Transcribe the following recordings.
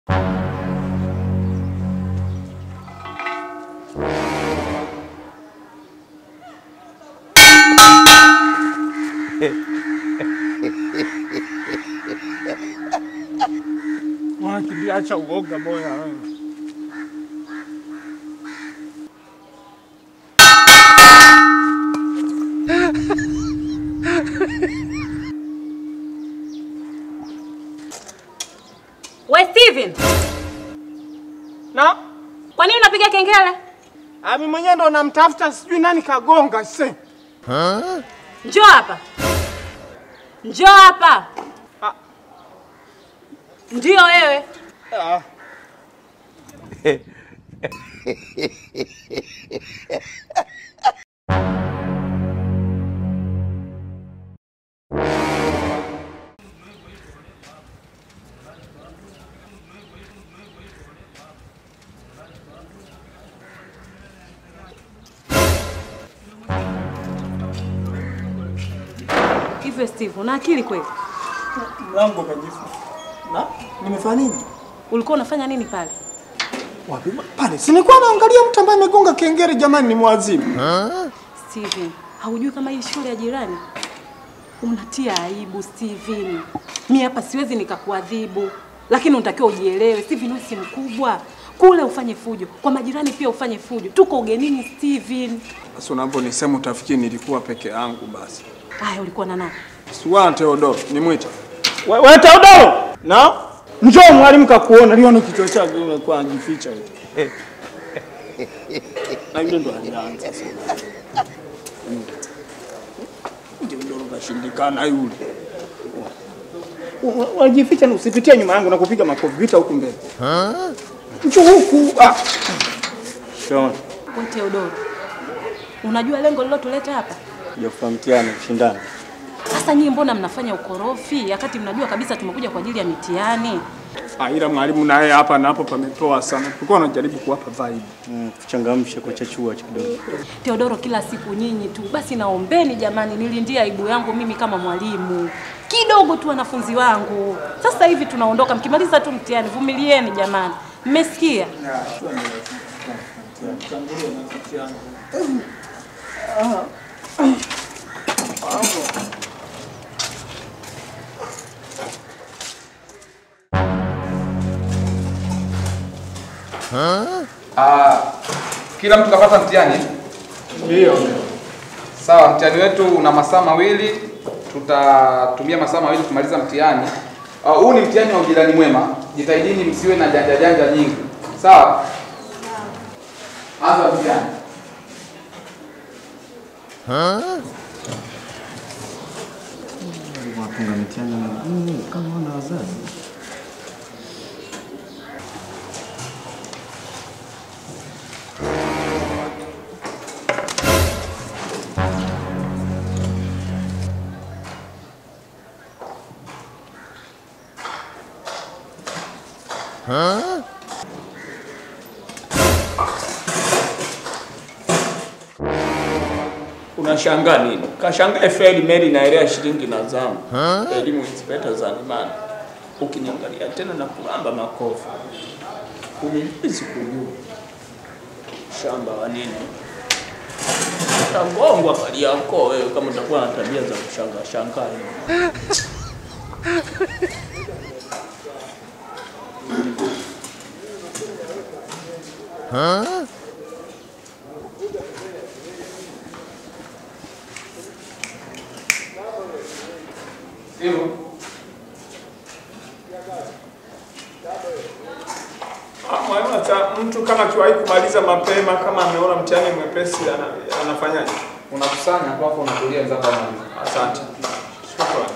Wakiacha uoga boya wewe. We Steven, Na kwa nini unapiga kengele? ami mwenyewe ndo namtafuta, sijui nani kagonga se. Njoo hapa, njoo hapa. Ah. Ndio wewe. Ah. Hivyo Steve, una akili kweli? Mlango kajifu. Na nimefanya nini? Ulikuwa unafanya nini pale? Wapi pale? Si nilikuwa naangalia mtu ambaye amegonga kengele, jamani, ni mwazimu. Steven, haujui kama hii shule ya jirani? Unatia aibu Steven. Mi hapa siwezi nikakuadhibu, lakini unatakiwa ujielewe. Steven, wewe si mkubwa kule, ufanye fujo kwa majirani, pia ufanye fujo. Tuko ugenini Steven. Basi unavyonisema utafikiri nilikuwa peke yangu basi. Haya, ulikuwa na nani? Siwana Teodoro, nimwita. We, we Teodoro! Na? Njoo mwalimu kakuona, liona kichwa chake umekuwa anajificha hivi. Na yule ndo alianza sasa. Mm. Teodoro kashindikana yule. Wa- Wajificha na usipitie nyuma yangu na kupiga makofi vita huku mbele. Njoo huku. Ah. Shona, We Teodoro, unajua lengo lilotuleta hapa? kujafuta mtihani kushindana. Sasa nyinyi mbona mnafanya ukorofi wakati mnajua kabisa tumekuja kwa ajili ya mitihani? Ah, ila mwalimu naye hapa na hapo pametoa sana. Tulikuwa tunajaribu kuwapa vibe. Mm, kuchangamsha kwa chachua kidogo. Teodoro, kila siku nyinyi tu. Basi naombeni jamani, nilindie aibu yangu mimi kama mwalimu kidogo tu, wanafunzi wangu. Sasa hivi tunaondoka, mkimaliza tu mtihani, vumilieni jamani, mmesikia? Ah, kila mtu kapata mtihani? Ndio. Sawa, mtihani wetu una masaa mawili, tutatumia masaa mawili kumaliza mtihani. Ah, Huu ni mtihani wa ujirani mwema, jitahidini msiwe na janja janja nyingi. Sawa? Anza mtihani. Wapunga mitihani mm, kama wana wazazi. Unashangaa nini? Kashangaa feli meli inaelea shilingi na zamu. Elimu is better than money. Ukiniangalia tena na kulamba makofi. Huwezi kujua. Shamba wa nini? Utagongwa kali yako wewe kama utakuwa na tabia za kushangaa shangaa. hivi. Hivyo. Ah, Mwalimu, hata mtu kama akiwahi kumaliza mapema kama ameona mtihani mwepesi ana, anafanyaje? Unakusanya tu hapo unatulia wenzako wanamaliza. Asante. Shukrani.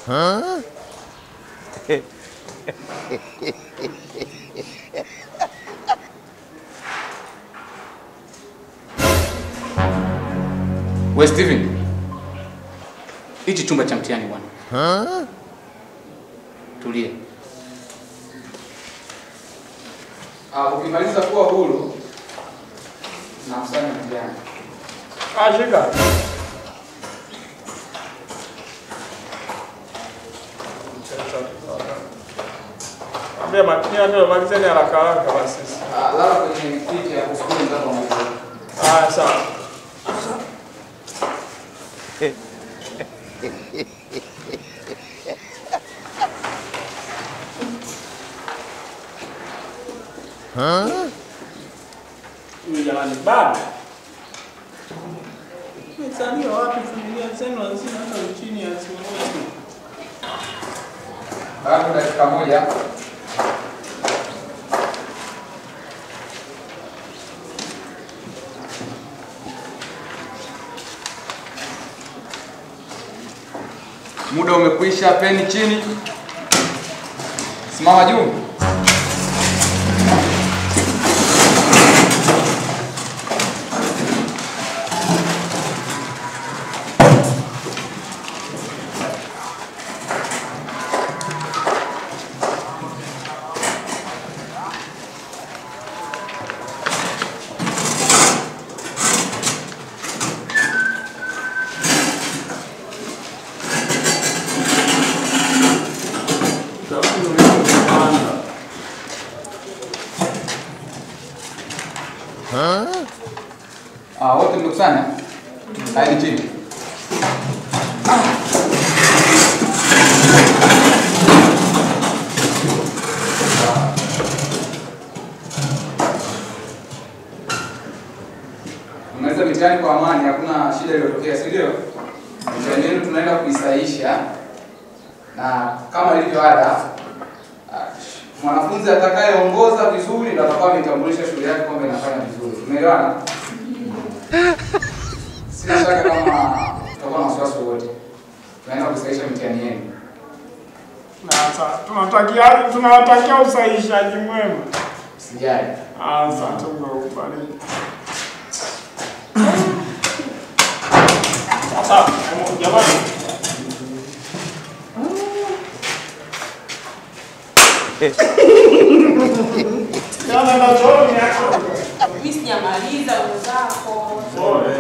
We Steven, hichi chumba cha mtihani bwana. Tulia. Ah, ukimaliza kuwa huru na msanya mtihani. Ashika. Ambia makini ndio malizeni haraka haraka basi. Ah, lala kwenye kiti ya kusukuma ndio maliza. Ah, sawa. Huyu jamani baba. Msanii wapi familia zenu hazina hata chini ya simu moja. Bado dakika moja. Muda umekwisha, peni chini. Simama juu. Ah, wote mmekusanya? Kaeni chini. Mmaliza mitihani kwa amani, hakuna shida iliyotokea, si ndio? Mitihani yenu tunaenda kuisahisha na kama ilivyo ada, ah, mwanafunzi atakayeongoza vizuri ndo atakuwa ametambulisha shule yake kwamba inafanya vizuri. Umeelewana? Sina shaka kama tutakuwa na wasiwasi wowote. Tunaenda kusahisha mitihani yenu. Na sasa tunatakia tunawatakia usahihishaji mwema. Sijali. Asante kwa ubariki. Sasa jamani. Jana na chooni yako. Mimi sijamaliza wenzako. Pole.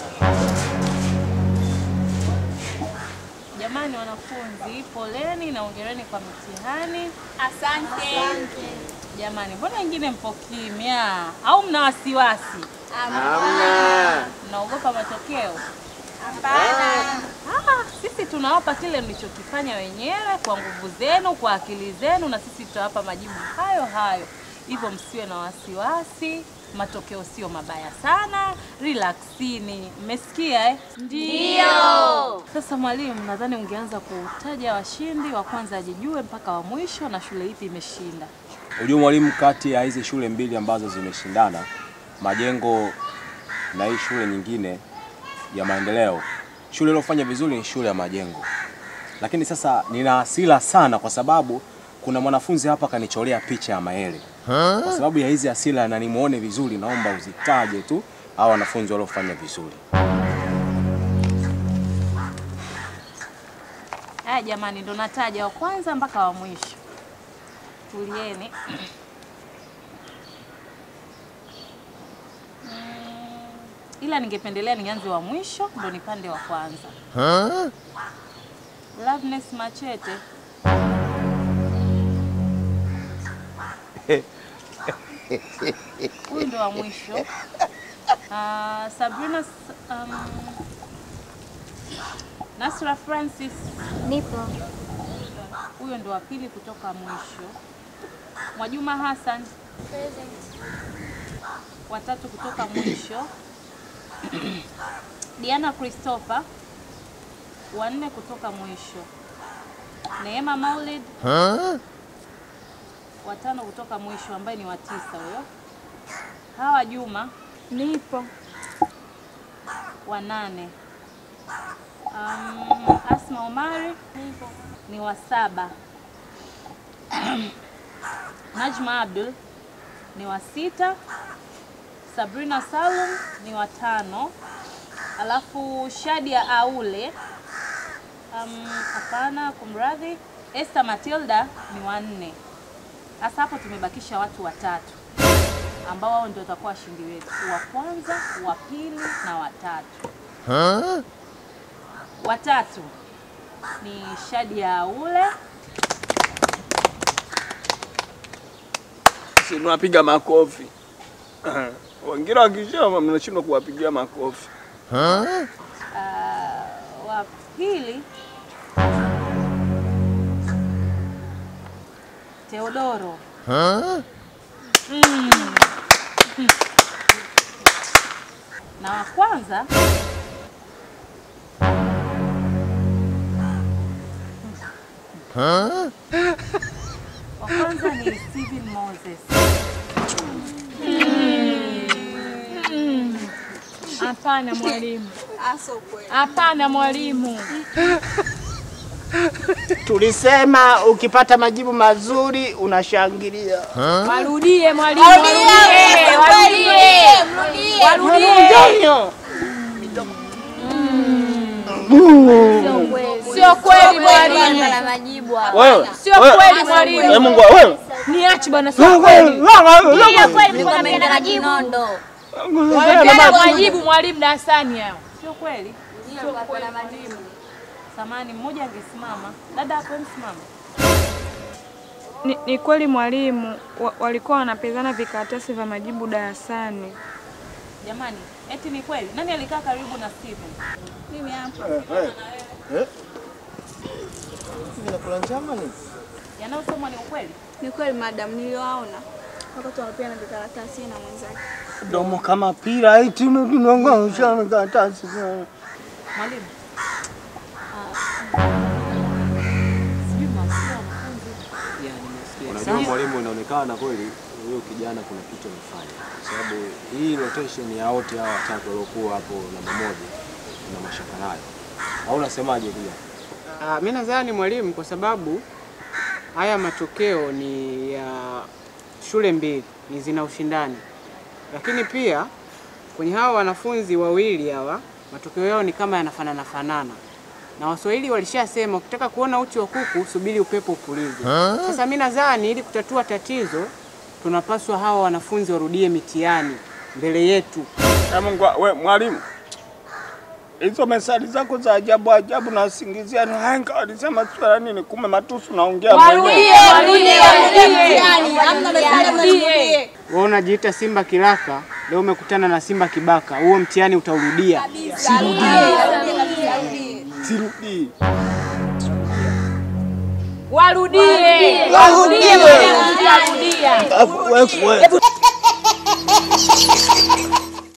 Jamani wanafunzi, poleni na ongereni kwa mitihani. Asante. Jamani, mbona wengine mpo kimya au mna wasiwasi? Mnaogopa matokeo? Hapana. Ah, sisi tunawapa kile mlichokifanya wenyewe kwa nguvu zenu, kwa akili zenu, na sisi tutawapa majibu hayo hayo. Hivyo msiwe na wasiwasi, matokeo sio mabaya sana, relaxini. Mmesikia eh? Ndio. Sasa mwalimu, nadhani ungeanza kutaja washindi wa kwanza ajijue mpaka wa mwisho na shule ipi imeshinda. Ujue mwalimu, kati ya hizi shule mbili ambazo zimeshindana Majengo na hii shule nyingine ya Maendeleo, shule iliyofanya vizuri ni shule ya Majengo. Lakini sasa nina hasira sana kwa sababu kuna mwanafunzi hapa kanicholea picha ya Maele. Kwa sababu ya hizi hasira na nimuone vizuri, naomba uzitaje tu hao wanafunzi waliofanya vizuri. Haya jamani, ndo nataja wa kwanza mpaka wa mwisho. Tulieni. Mm, ila ningependelea nianze wa mwisho ndo nipande wa kwanza. Loveness Machete. Huyu ndo wa mwisho. Ah, Sabrina S- um, Nasra Francis Nipo. huyo ndo wa pili kutoka mwisho. Mwajuma Hassan Present. watatu kutoka mwisho. Diana Christopher wanne kutoka mwisho. Neema Maulid watano kutoka mwisho, ambaye ni wa tisa huyo. Hawa Juma Nipo. wa nane. Um, Asma Omari ni wa saba. Najma Abdul ni wa sita. Sabrina Salum ni wa tano. Alafu Shadia Aule um, hapana, kumradhi, Esther Matilda ni wa nne. Sasa hapo tumebakisha watu watatu ambao wao ndio watakuwa washindi wetu, wa kwanza, wa pili na watatu. Watatu ni Shadia Aule, Si tunapiga makofi. Wengine wakisema mnashindwa kuwapigia makofi. uh, wa pili Teodoro Mm. na wa kwanza wa kwanza ni Steven Moses. Hapana mwalimu, hapana mwalimu. Tulisema ukipata majibu mazuri unashangilia. Warudie mwalimu, warudie, warudie, warudie. Sio kweli mwalimu, na majibu hapa. Wewe. sio kweli mwalimu. Eh, Mungu wewe. Niache bwana, sio kweli. Mlikuwa mnaenda majibu. Nondo. Wamepeana majibu mwalimu darasani hao. Sio kweli? Samani, mmoja angesimama. Dada hapo msimama. Ni, ni kweli mwalimu, wa, walikuwa wanapezana vikaratasi vya majibu darasani. Jamani, eti ni kweli? Nani alikaa karibu na Steven? Mimi hapa. Vinakula njama ni? Yanayosomwa ni ukweli? Ni kweli madam, niliwaona wakati wanapeana vikaratasi na mwenzake. Domo kama pira eti tunangosha karatasi. Mwalimu. Sijui mwasikia wanafunzi. Unajua mwalimu, inaonekana kweli huyo kijana kuna kitu amefanya, kwa sababu hii rotation ya wote hawa watatu waliokuwa hapo namba moja na mashaka nayo, au unasemaje kijana? Ah, mi nadhani mwalimu, kwa sababu haya matokeo ni ya shule mbili, ni zina ushindani, lakini pia kwenye hawa wanafunzi wawili hawa matokeo yao ni kama yanafanana fanana, na Waswahili walishasema ukitaka kuona uchi wa kuku subiri upepo upulize. Sasa mi nadhani ili kutatua tatizo tunapaswa hawa wanafunzi warudie mitihani mbele yetu. Eh, Mungu wewe mwalimu. Hizo mesali zako za ajabu ajabu na singizia ni hanga alisema swala nini kumbe matusu naongea mwenyewe. Warudie, warudie, warudie. Wewe unajiita Simba Kiraka, leo umekutana na Simba Kibaka, huo mtihani utaurudia. Sirudi. Warudie, warudie, mwalimu, tarudia. Wewe wewe.